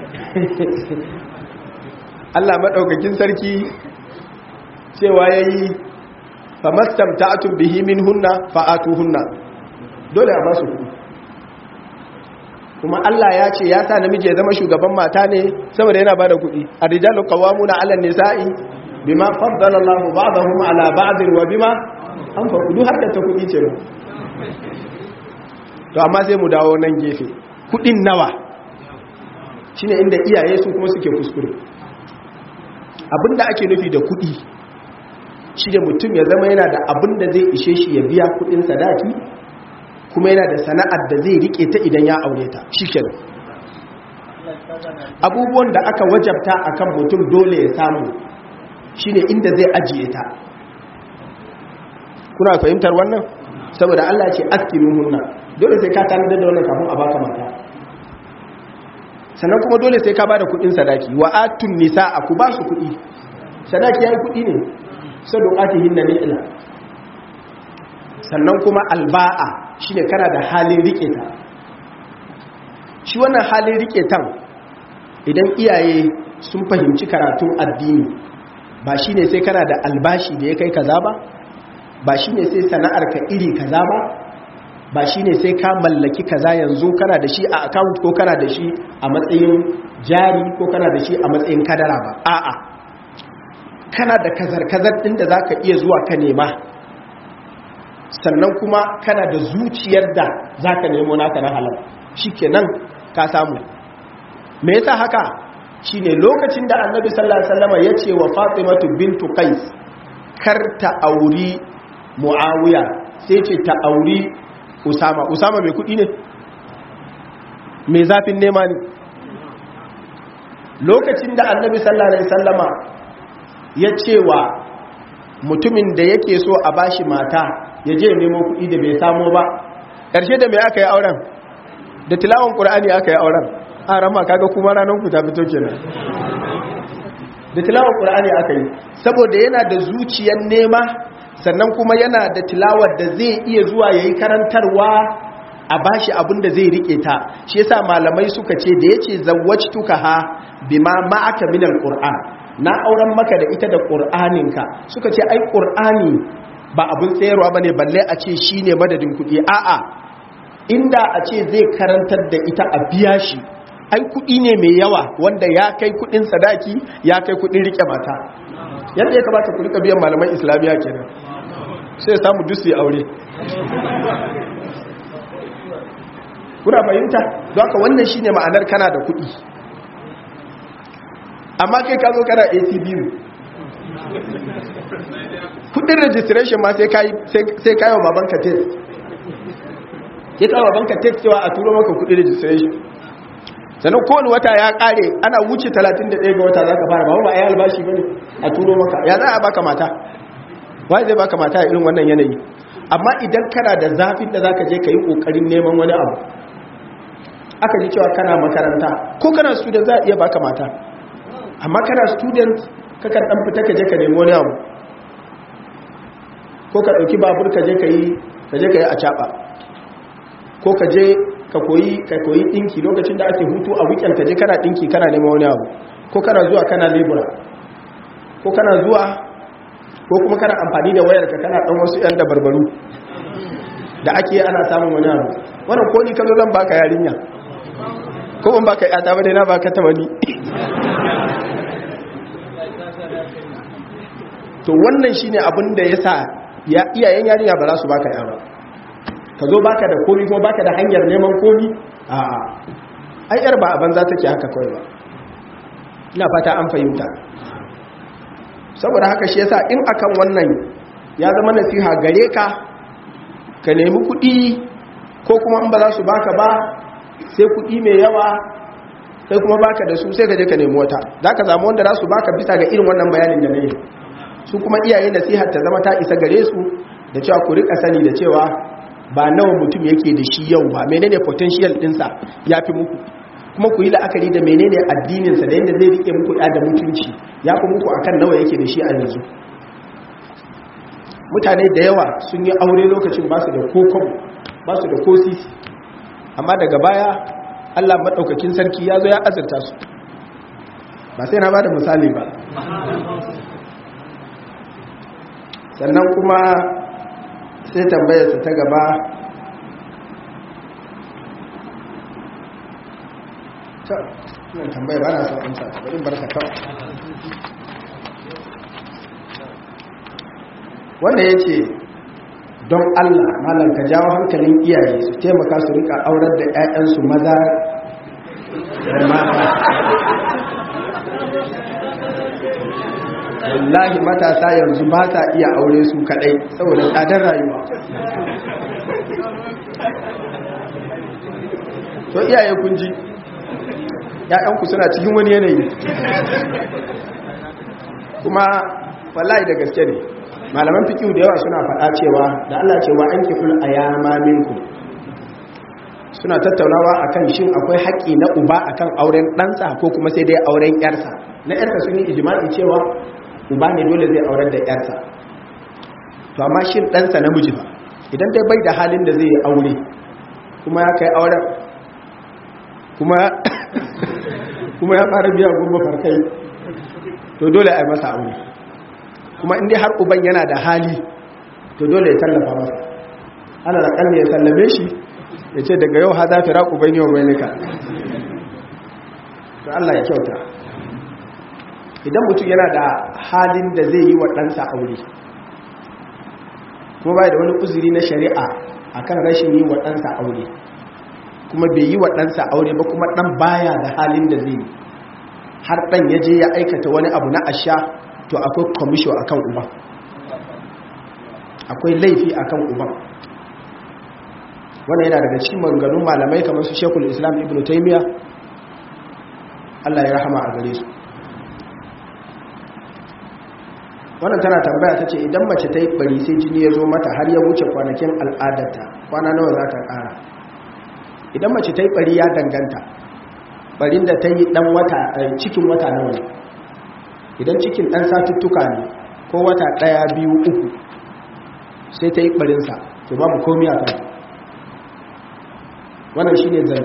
Allah maɗaukakin sarki cewa ya yi famastam ta'atun bihi min hunna fa'atu hunna dole a ba su kuɗi kuma Allah ya ce ya sa namiji ya zama shugaban mata ne saboda yana ba da kuɗi a rijalu qawwamuna 'ala nisa'i bima faddala Allahu ba'dahum 'ala ba'din wa bima an fa kudu har da ta kuɗi ce to amma sai mu dawo nan gefe kudin nawa shine inda iyaye su kuma suke kuskure abinda ake nufi da kudi shi da mutum ya zama yana da abinda zai ishe shi ya biya kudin sadaki kuma yana da sana'ar da zai rike ta idan ya aure ta shikenan abubuwan da aka wajabta akan mutum dole ya samu shine inda zai ajiye ta kuna fahimtar wannan saboda Allah ce askinuhunna dole sai ka tanadar da wannan kafin a baka mata sannan kuma dole sai ka bada kudin sadaki wa atun nisa ku ba su kudi sadaki yayi kudi ne sadaqatihin na ni'la sannan kuma alba'a shine kana da halin rike ta shi wannan halin rike tan idan iyaye sun fahimci karatun addini ba shine sai kana da albashi da ya kai kaza ba ba shi ne sai sana'ar ka iri kaza ba ba shi ne sai ka mallaki kaza yanzu kana da shi a account ko kana da shi a matsayin jari ko kana da shi a matsayin kadara ba a'a kana da kazar-kazar ɗin da za ka iya zuwa ka nema sannan kuma kana da zuciyar da za ka nemo naka na halal shi kenan ka samu me yasa haka shi ne lokacin da annabi sallallahu alaihi wasallam ya ce wa fatimatu bintu qais kar ta auri mu'awiya sai ce ta auri usama usama mai kudi ne mai zafin nema ne lokacin da annabi sallallahu alaihi sallama ya cewa mutumin da yake so a bashi mata ya je nemo kudi da bai samo ba ƙarshe da mai aka yi auren da tilawan ƙur'ani aka yi auren a rama kaga kuma ranar ku ta fito kenan da tilawan ƙur'ani aka yi saboda yana da zuciyar nema sannan kuma yana da tilawar da zai iya zuwa ya yi karantarwa a bashi abin da zai rike ta shi yasa malamai suka ce da ya ce zawwajtuka ha bima ma'aka min alquran na auren maka da ita da qur'aninka suka ce ai qur'ani ba abin tsayarwa bane balle a ce shine madadin kuɗi a'a inda a ce zai karantar da ita a biya shi ai kuɗi ne mai yawa wanda ya kai kuɗin sadaki ya kai kuɗin rike mata yadda ya kamata ku rika biyan malaman islamiyya kenan sai samu dusu ya aure kuna fahimta don haka wannan shine ma'anar kana da kuɗi amma kai ka zo kana atbu kudin registration ma sai kayo babanka test ya kawo babanka test cewa a turo maka kudin registration sannan kowane wata ya kare ana wuce 31 ga wata za ka fara ba ba a yi albashi ba ne a turo maka ya za a baka mata wai zai baka mata a irin wannan yanayi amma idan kana da zafin da za ka je ka yi ƙoƙarin neman wani abu aka ji cewa kana makaranta ko kana student za a iya baka mata amma kana student kakan dan fita ka je ka nemi wani abu ko ka dauki babur ka je ka yi ka je ka yi a caba ko ka je ka koyi ka koyi dinki lokacin da ake hutu a weekend ka je kana dinki kana neman wani abu ko kana zuwa kana labura ko kana zuwa ko kuma kana amfani da wayar ka kana dan wasu yan dabarbaru da ake ana samun wani abu wannan ko ni kazo zan baka yarinya ko ban baka yata ba dai na baka ta wani to wannan shine abin da yasa ya iyayen yarinya ba za su baka yaro ka zo baka da komi kuma baka da hanyar neman komi a'a ai yar ba a banza take haka kawai ba ina fata an fahimta saboda haka shi yasa in akan wannan ya zama nasiha gare ka ka nemi kuɗi ko kuma in ba za su baka ba sai kuɗi mai yawa kai kuma baka da su sai ka je ka nemi wata za ka zama wanda za su baka bisa ga irin wannan bayanin da na yi su kuma iyaye nasihar ta zama ta isa gare su da cewa ku rika sani da cewa ba nawa mutum yake da shi yau ba menene potential dinsa ya fi muku kuma ku yi la'akari da menene addininsa da yadda zai rike muku da mutunci ya fi muku akan nawa yake da shi a yanzu mutane da yawa sun yi aure lokacin ba su da kokon ba su da kosisi amma daga baya allah maɗaukakin sarki ya zo ya azurta su ba sai na ba da misali ba sannan kuma sai tambayarsa ta gaba ta nan tambaya ba na son amsa bari barka kawai wanda ya ce don allah malam ka jawo hankalin iyaye su taimaka su rika aurar da 'ya'yansu maza da mata wallahi matasa yanzu ba sa iya aure su kadai saboda tsadar rayuwa to iyaye kun ji ‘ya'yanku suna cikin wani yanayi kuma wallahi da gaske ne malaman fikiyu da yawa suna faɗa cewa da Allah cewa an kiful a yama minku suna tattaunawa akan shin akwai haƙƙi na uba akan auren ɗansa ko kuma sai dai auren ‘yarsa na ‘yarsa sun yi ijima'i cewa uba ne dole zai auren da ‘yarsa to amma shin ɗansa namiji ba idan dai bai da halin da zai yi aure kuma ya kai auren kuma kuma ya fara biya gurba farkai to dole a yi masa aure kuma inda har uban yana da hali to dole ya tallafa masa ana da kalli ya sallame shi ya ce daga yau ha za fi raƙu bai yau bai nika to Allah ya kyauta idan mutum yana da halin da zai yi wa ɗansa aure kuma bai da wani uzuri na shari'a akan rashin yi wa ɗansa aure kuma bai yi wa ɗansa aure ba kuma ɗan baya da halin da zai yi har ɗan ya je ya aikata wani abu na asha to akwai kwamisho a kan uban akwai laifi a kan uban wannan yana daga cikin maganganun malamai kamar su shekul islam ibn taimiyya allah ya rahama a gare su wannan tana tambaya ta ce idan mace ta yi bari sai jini ya zo mata har ya wuce kwanakin al'adarta kwana nawa za ta ƙara idan mace ta yi bari ya danganta barin da ta yi dan wata cikin wata nawa ne idan cikin dan satuttuka ne ko wata daya biyu uku sai ta yi barinsa to babu komi a kan wannan shine zai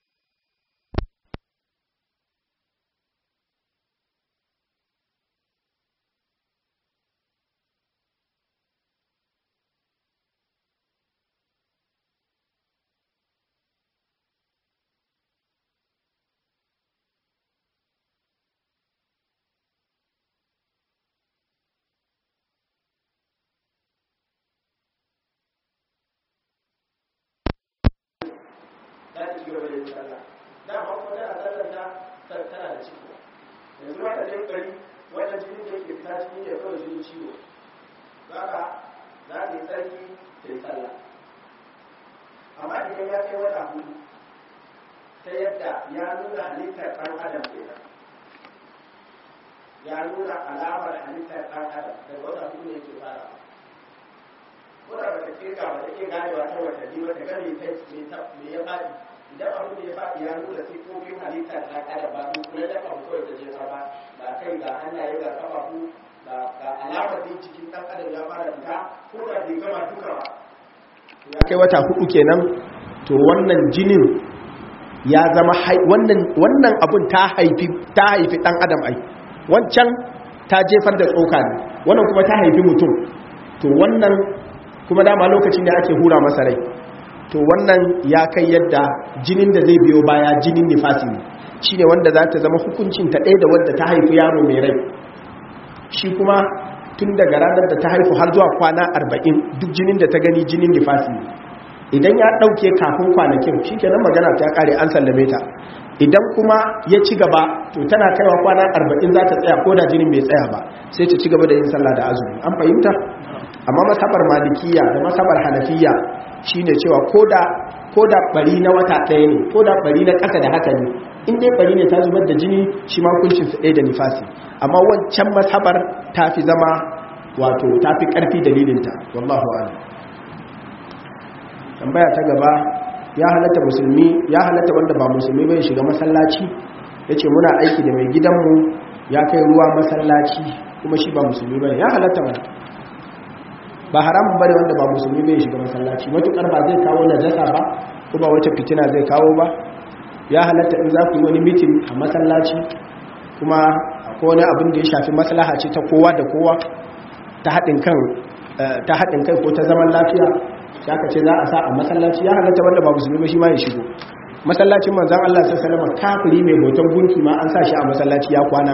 za ta ci gaba da yin sallah dama kuma tana sallar ta tana da ciki yanzu ma ta je kari wannan jinin da yake fita cikin ya kawai jinin ciwo za ka za ta yi tsarki ta yi sallah amma idan ya kai wata hudu ta yadda ya nuna halittar ɗan adam kenan ya nuna alamar halittar ɗan adam daga wata hudu ne ke fara ko da ba ta kirga ba ta ke ganewa ta watanni ba ta gane ta me ya faɗi idan abu da ya faɗi ya nuna sifofin halittar ɗan adam ba su kula da abu kawai ta jefa ba ga kai ga hannaye ga kafafu ga alamar da cikin ɗan adam ya fara fita ko da bai gama duka ba ya kai wata hudu kenan to wannan jinin ya zama wannan wannan abun ta haifi ta haifi dan adam ai wancan ta jefar da tsoka ne wannan kuma ta haifi mutum to wannan kuma dama lokacin da ake hura masa rai to wannan ya kai yadda jinin da zai biyo baya jinin nifasi ne shine wanda za ta zama hukuncin ta ɗaya da wadda ta haifi yaro mai rai shi kuma tun daga ranar da ta haifu har zuwa kwana arba'in duk jinin da ta gani jinin nifasi ne idan ya ɗauke kafin kwanakin shi kenan magana ta ƙare an sallame ta idan kuma ya ci gaba to tana kaiwa kwana arba'in za ta tsaya ko da jinin bai tsaya ba sai ta ci gaba da yin sallah da azumi an fahimta amma masabar malikiya da masabar hanafiya shine cewa ko da ko da bari na wata ɗaya ne ko da bari na ƙasa da haka ne in dai bari ne ta zubar da jini shi ma hukuncin su ɗaya da nifasi amma wancan masabar ta fi zama wato ta fi ƙarfi dalilinta wallahu a'lam tambaya ta gaba ya halatta musulmi ya halatta wanda ba musulmi bai shiga masallaci yace muna aiki da mai gidanmu ya kai ruwa masallaci kuma shi ba musulmi bane ya halatta ba ba haramun bane wanda ba musulmi bai shiga masallaci matukar ba zai kawo najasa ba ko ba wata fitina zai kawo ba ya halatta in za ku yi wani mitin a masallaci kuma akwai wani abin da ya shafi maslaha ce ta kowa da kowa ta haɗin kan ta haɗin kai ko ta zaman lafiya ya ka ce za a sa a masallaci ya halatta wanda ba musulmi ba shi ma ya shigo masallacin manzan Allah sallallahu alaihi kafiri mai hoton gunki ma an sa shi a masallaci ya kwana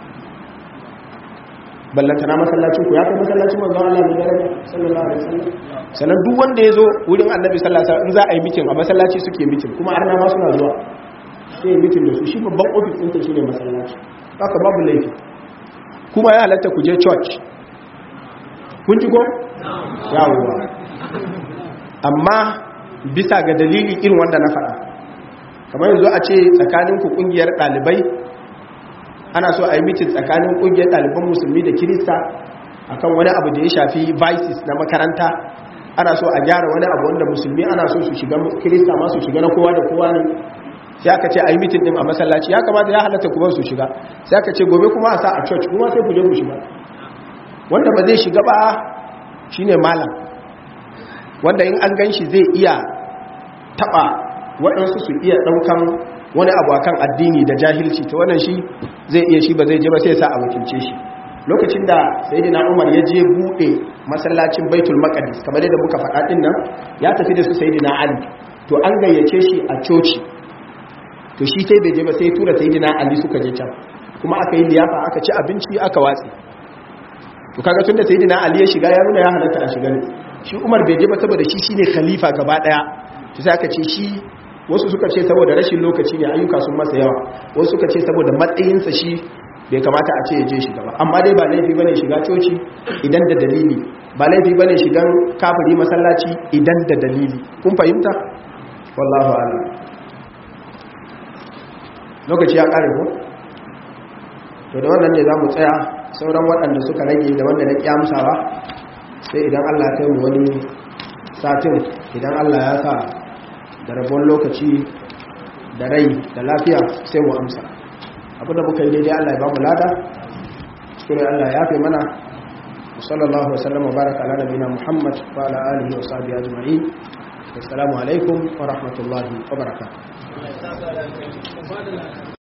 ballanta na masallacin ku ya kai masallacin manzan Allah ne daraja sallallahu alaihi wasallam sannan duk wanda ya zo wurin annabi sallallahu alaihi wasallam in za a yi mitin a masallaci suke mitin kuma arna ma suna zuwa sai yi mitin da su shi babban ofis ɗinta shi ne masallaci haka babu laifi kuma ya halatta ku je church kun ji ko yawwa amma bisa ga dalili irin wanda na faɗa kamar yanzu a ce tsakaninku ƙungiyar ɗalibai ana so a yi mitin tsakanin ƙungiyar ɗaliban musulmi da kirista akan wani abu da ya shafi vices na makaranta ana so a gyara wani abu wanda musulmi ana so su shiga kirista ma su shiga na kowa da kowa ne sai aka ce a yi mitin ɗin a masallaci ya kamata ya halatta kuma su shiga sai aka ce gobe kuma a sa a church kuma sai ku je ku shiga wanda ba zai shiga ba shine malam wanda in an gan shi zai iya taba waɗansu su iya ɗaukan wani abu akan addini da jahilci ta wannan shi zai iya shi ba zai je ba sai sa a wakilce shi lokacin da sayyidina Umar ya je bude masallacin Baitul Maqdis kamar yadda muka faɗa din nan ya tafi da su sayyidina Ali to an gayyace shi a coci to shi sai bai je ba sai tura sayyidina Ali suka je can kuma aka yi liyafa aka ci abinci aka watsi to kaga tunda sayyidina Ali ya shiga ya nuna ya halatta a shiga ne shi Umar bai je ba saboda shi shine khalifa gaba daya to sai aka ce shi wasu suka ce saboda rashin lokaci ne ayyuka sun masa yawa wasu suka ce saboda matsayinsa shi bai kamata a ce ya je shiga ba amma dai ba laifi bane shiga coci idan da dalili ba laifi bane shigan kafiri masallaci idan da dalili kun fahimta wallahu a'lam lokaci ya kare ko to da wannan ne za mu tsaya sauran waɗanda suka rage da wanda na kyamsawa sai idan Allah ya kai mu wani satin idan Allah ya sa da rabon lokaci da rai da lafiya sai mu amsa abinda muka yi daidai Allah ya ba mu lada cikin Allah ya fi mana sallallahu wa sallam wa baraka ala nabiyina Muhammad wa ala alihi wa sahbihi ajma'in assalamu alaikum wa rahmatullahi wa barakatuh